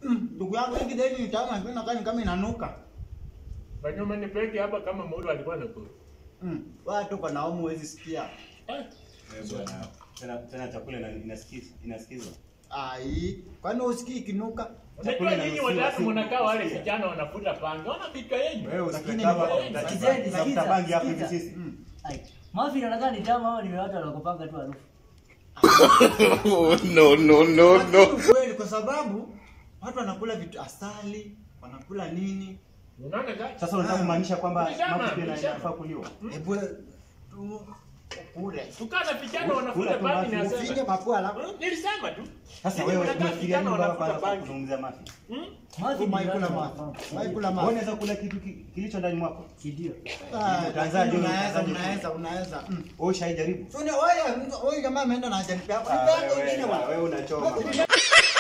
Mm, Ndugu yangu hii kideni ni tamu lakini nakaa ni kama inanuka. Banyuma ni peke hapa kama Mulu alikuwa anakula. Mm. Watu kwa naumu huwezi sikia. Eh, Eh, bwana. Tena tena chakula ina- inasikiza inasikizwa. Ai, kwani usikii ikinuka? Unajua nyinyi inaruhusiwa, watatu si- mnakaa wale sikia. vijana wanafuta pange. Ona vichwa yenyu. Wewe Lakini usikwe kama ni- unataka- Sikizeni, unatafuta sikiza, bangi hapo hivi sikiza. sisi. Mm. Ai, mafi inaonekana ni tamu au ni watu wanakupanga tu harufu? Oh, no, no, no, Lakini no. ukweli kwa sababu watu wanakula vitu asali, wanakula nini? Unaona gani? Sasa unataka kumaanisha kwamba Ulishama, mafi pia ina- ulishama. inafaa kuliwa? Hebu tu kule. Tukaa na vijana Kula wanafuta tu pange mafi, na Ufinye sema. mapua alafu Nilisema tu. Sasa Nyinyi wewe mnakaa unafikiria vijana nini mpaka wanafuta kwanza pange. kuzungumzia mafi? Hmm? Mafi ni Maikula watu mafi. wanakupanga. Maikula Wewe mafi. unaweza kula kitu ki- kilicho ndani mwako? Kidio. Ah, Utaanzaje lakini wewe? Unaweza, Utaanzaje? unaweza, unaweza. Mm. Wewe ushaijaribu? So ni wewe, huyu jamaa ameenda na ajanipa hapo. Ah, Nipe hapo wewe- ingine bwana. wewe unachoma.